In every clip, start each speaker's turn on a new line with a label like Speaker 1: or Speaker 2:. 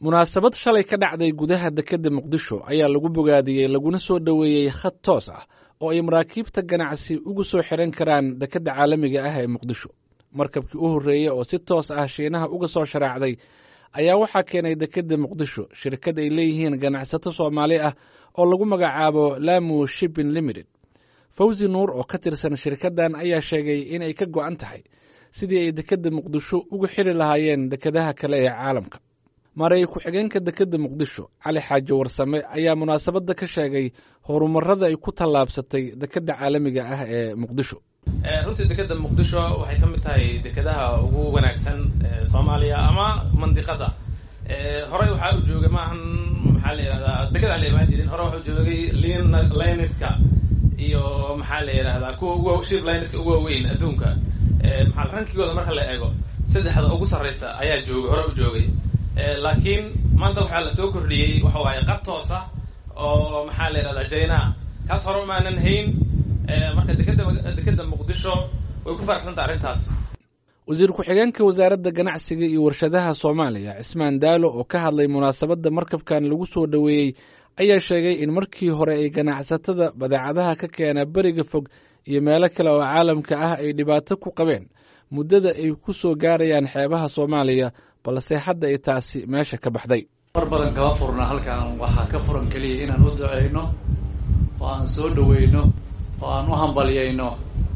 Speaker 1: munaasabad shalay ka dhacday gudaha dekedda muqdisho ayaa lagu bogaadiyey laguna soo dhoweeyey khad toos ah oo ay maraakiibta ganacsi ugu soo xiran karaan dekedda caalamiga ah ee muqdisho markabkii u horreeyey oo si toos ah shiinaha uga soo sharaacday ayaa waxaa keenay dekedda muqdisho shirkad ay leeyihiin ganacsato soomaali ah oo lagu magacaabo lamu shipping limited fawzi nuur oo ka tirsan shirkaddan ayaa sheegay inay ka go'an tahay sidii ay dekedda muqdisho ugu xiri lahaayeen dekedaha kale ee caalamka maray ku-xigeenka dekedda muqdisho cali xaaji warsame ayaa munaasabadda ka sheegay horumarada ay ku tallaabsatay dekedda caalamiga ah ee muqdisho
Speaker 2: runtii dekedda muqdisho waxay ka mid tahay dekedaha ugu wanaagsan soomaaliya ama mandiqada horey waxaa u joogay maahan maxaa la yidhahdaa deked aan la imaan jirin hore waxaa u joogay lin liniska iyo maxaa la yidhahdaa kuwa ugu ship liniska ugu waaweyn adduunka maxaa rankigooda marka la eego saddexda ugu sarreysa ayaa joogay hore u joogay laakiin maanta waxaa la soo kordhiyey waxa waaye qad toosa oo maxaa la yidhahdaa jaina kaas hore umaanan hayn marka dekeda dekedda muqdisho way ku faraxsanta arrintaas
Speaker 1: wasiir ku-xigeenka wasaaradda ganacsiga iyo warshadaha soomaaliya cismaan daalo oo ka hadlay munaasabadda markabkan lagu soo dhoweeyey ayaa sheegay in markii hore ay ganacsatada badeecadaha ka keena beriga fog iyo meelo kale oo caalamka ah ay dhibaato ku qabeen muddada ay ku soo gaarayaan xeebaha soomaaliya balse hadda ay taasi meesha ka baxday
Speaker 3: mar badan kama furna halkan waxaa ka furan keliya inaan u duceyno oo aan soo dhaweyno oo aan u hambalyayno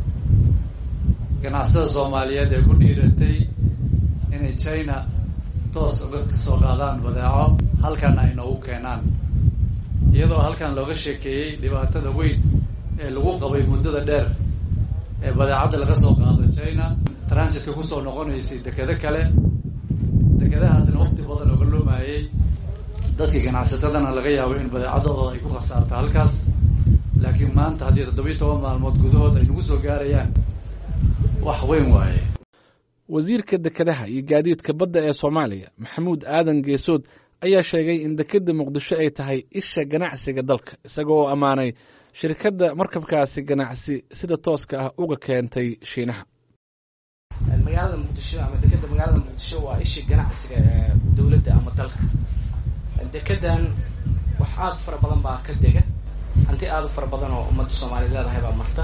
Speaker 3: ganacsatada soomaaliyeed ee ku dhiiratay inay china toos uga kasoo qaadaan badeeco halkana ay noogu keenaan iyadoo halkan looga sheekeeyey dhibaatada weyn ee lagu qabay muddada dheer ee badeecadda laga soo qaado china transitka kusoo noqonaysay dekedo kale dekedahaasna waqti badan oga loomayay dadkii ganacsatadana laga yaabo in badeecadooda ay ku khasaarto halkaas laakiin maanta haddii toddobiyi toban maalmood gudahood ay nagu soo gaarayaan wax weyn waaye
Speaker 1: wasiirka dekedaha iyo gaadiidka badda ee soomaaliya maxamuud aadan geesood ayaa sheegay in dekedda muqdisho ay tahay isha ganacsiga dalka isaga oo ammaanay shirkadda markabkaasi ganacsi sida tooska ah uga keentay shiinaha
Speaker 4: magaalada muqdisho ama dekedda magaalada muqdisho waa isha ganacsiga ee dowladda ama dalka dekedan wax aada u fara badan baa ka dega hanti aada u fara badan oo ummadda soomaaliya leedahay baa marta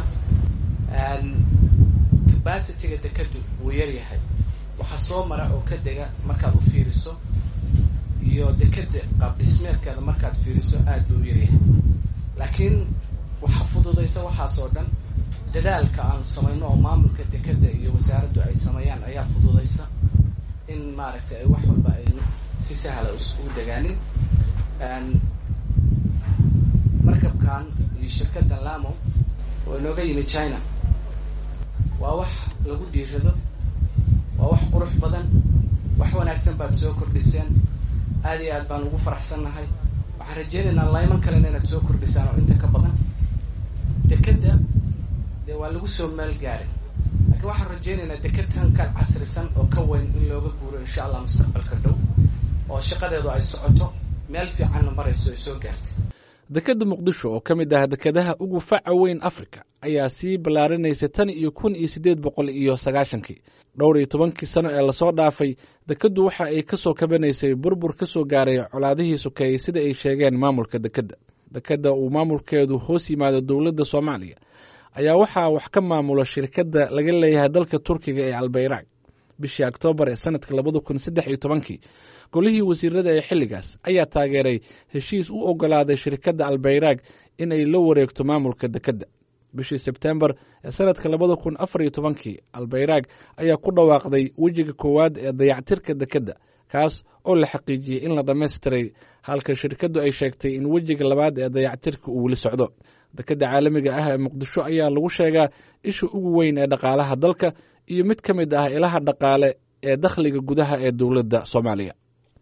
Speaker 4: capacityga dekedu wuu yaryahay waxaa soo mara oo ka dega markaad u fiiriso iyo dekeda qaab dhismeedkeeda markaad fiiriso aad buu u yaryahay laakiin waxaa fududaysa waxaas oo dhan dadaalka aan samayno oo maamulka dekeda iyo wasaaraddu ay sameeyaan ayaa fududaysa in maaragtay ay wax walba ay si sahla isugu degaanin markabkan iyo shirkaddan lamo oo inooga yimi china waa wax lagu dhiirado waa wax qurux badan wax wanaagsan baad soo kordhiseen aad iyo aad baan ugu faraxsannahay waxaan rajeynaynaa layman kalena inaad soo kordhisaan oo inta ka badan dekedda dee waa lagu soo meel gaaray laakiin waxaan rajeynaynaa deked tan ka casrisan oo ka weyn in looga guuro insha allah mustaqbalka dhow oo shaqadeedu ay socoto meel fiicanna marayso ay soo gaartay
Speaker 1: dekedda muqdisho oo ka mid ah dekedaha ugu faca weyn afrika ayaa sii ballaarinaysay tan iyo kun iyo siddeed boqol iyo sagaashankii dhowr iyo tobankii sano ee lasoo dhaafay dekeddu waxa ay ka soo kabanaysay burbur ka soo gaaray colaadihii sokeeyey sida ay sheegeen maamulka dekedda dekedda uu maamulkeedu hoos yimaado dowladda soomaaliya ayaa waxaa wax ka maamula shirkadda laga leeyahay dalka turkiga ee albayraag bishii oktoobar ee sanadka labada kun saddex iyo tobankii golihii wasiirada ee xilligaas ayaa taageeray heshiis u ogolaaday shirkadda albayraag in ay la wareegto maamulka dekedda bishii sebtembar ee sanadka labada kun afar iyo tobankii albayraag ayaa ku dhawaaqday wejiga koowaad ee dayactirka dekedda kaas oo la xaqiijiyey in la dhammaystiray halka shirkaddu ay sheegtay in wejiga labaad ee dayactirka uu weli socdo dekedda caalamiga ah ee muqdisho ayaa lagu sheegaa isha ugu weyn ee dhaqaalaha dalka iyo mid ka mid ah ilaha dhaqaale ee dakhliga gudaha ee dowladda soomaaliya